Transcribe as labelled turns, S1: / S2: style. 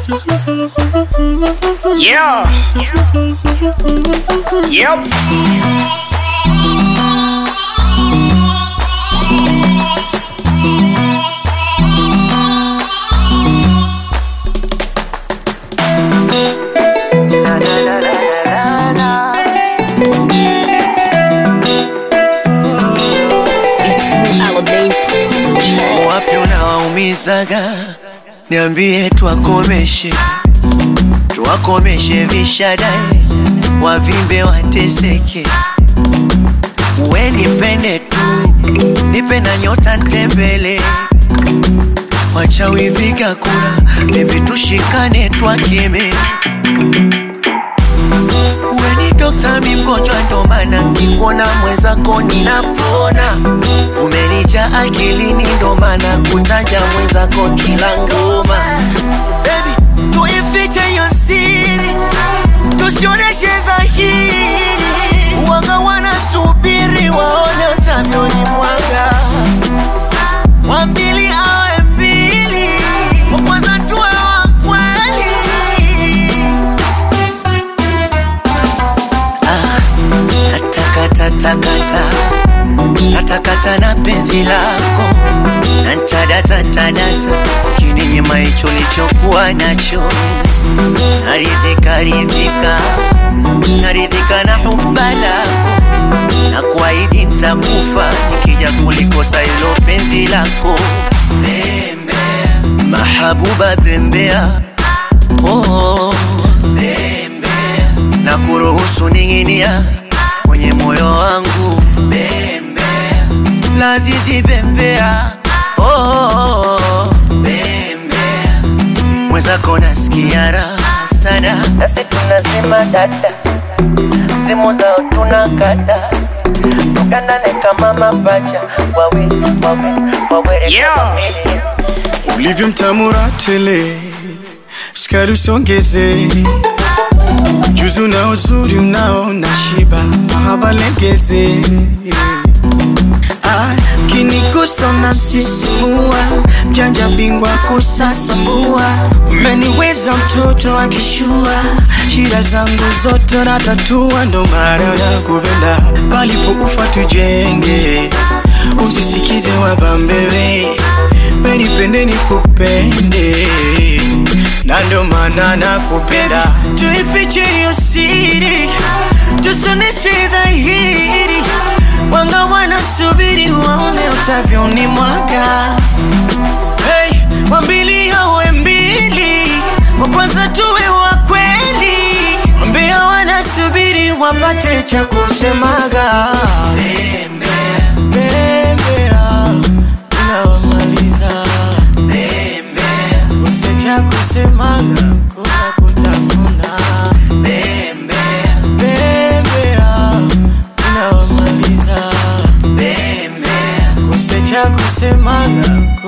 S1: Yeah. Yep.
S2: La, la, la, la, la, la, la.
S3: It's me, Alamein.
S2: Wapi unawaumizaga? Niambie twakomeshe, twakomeshe vishadae, wavimbe wateseke. We nipende tu, nipe na nyota ntembele, wachawi viga kura, bebi tushikane twakeme. We ni dokta, mi mgonjwa, ndo maana nkikuona mwenzako ninapona. Umenija akilini, ndo maana kutaja mwenzako kila ngoma. Baby, tuifiche hiyo siri, tusioneshe dhahiri. Wanga wanasubiri waone utavyoni mwaga, wa mbili awe mbili, wa kwanza tuwe wa kweli. Natakatakata, natakata na penzi lako, nantadata ntadata, kininyima hicho lichokuwa nacho, naridhika ridhika, naridhika na humba lako, na kuahidi ntakufa nikija kulikosa hilo penzi lako. Bembea, mahabuba bembea, oh, bembea, na kuruhusu ning'inia kwenye moyo wangu bembea, lazizi bembea, oh, bembea, mwenzako nasikia raha sana, nasi tunasema dada, simu zao tunakata tukandane kama mapacha wawili wawili wawili
S1: Yeah.
S2: kama mbili.
S4: ulivyo mtamura tele, sukari usongeze, ujuzi na uzuri unao na shiba, mahaba legeze Ah, kinigusa unasisimua, mjanja bingwa kusasambua, umeniweza mtoto akishua, shida zangu zote natatua, ndo maana nakupenda, palipo ufa tujenge, usisikize wabambewe, wenipende nikupende, na ndo maana nakupenda, tuifiche hiyo siri, tusoneshe dhahiri wanga wanasubiri waone utavyoni mwaka hey, wambili awe mbili wa kwanza tuwe wa kweli mbia wanasubiri wapate cha kusemaga Bembea, unawamaliza kose cha kusemaga kuna kutafuna Bembea, unawamaliza kose cha kusemaga